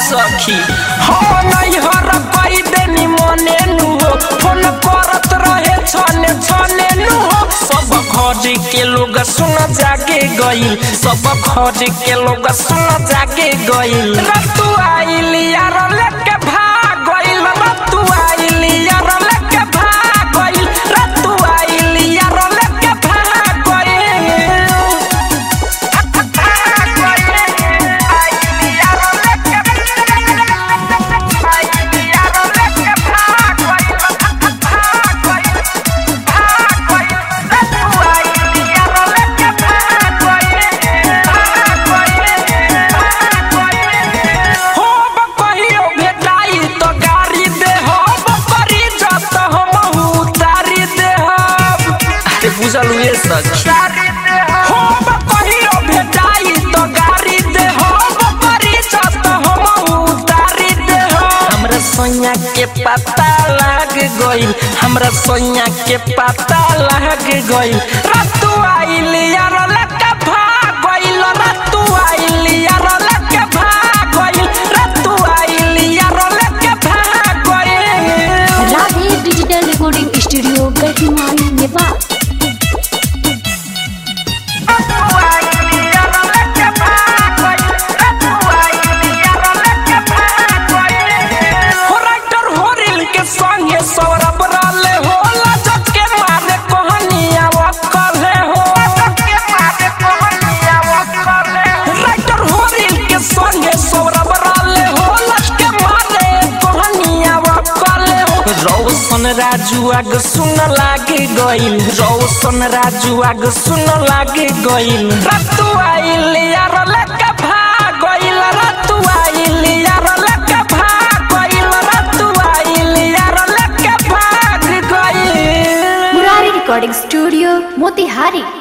सखी हो नहीं हर कई देनी मने नु हो फोन करत रहे छने छने नु हो सब घर के लोग सुन जागे गइल सब घर के लोग सुन जागे गइल रतु आइल यार लेके भाग गइल रतु आइल यार लेके भाग गइल रतु आइल यार लेके भाग गइल हो बकहियो भेटाई तो गाड़ी दे हो बकरी जत हम उतारी दे अरे बुझल हुए सखी हो बकहियो भेटाई तो गाड़ी दे हो बकरी जत हम उतारी दे हमरा सोनिया के पता लग गइल हमरा सोनिया के पता लग गइल रतु आइल यार लका भाग गइल रतु आइल यार लका भाग गइल रतु आइल यार लका भाग गइल राधे डिजिटल रिकॉर्डिंग स्टूडियो गढ़ीमारी नेपाल हो राइटर हो रील के संगे सौरभ राले हो लजक के मारे कोहनिया वकले हो राइटर हो रील के संगे सौरभ राले हो लज के मारे कोहनिया वकले हो रौशन राजू आग सुन लागे गइल रौशन राजू आग सुन लागे गइल रतु आइल यार लका भाग गइल रतु आइल यार लका भाग गइल रतु आइल यार लका भाग गइल मुरारी रिकॉर्डिंग स्टूडियो मोतिहारी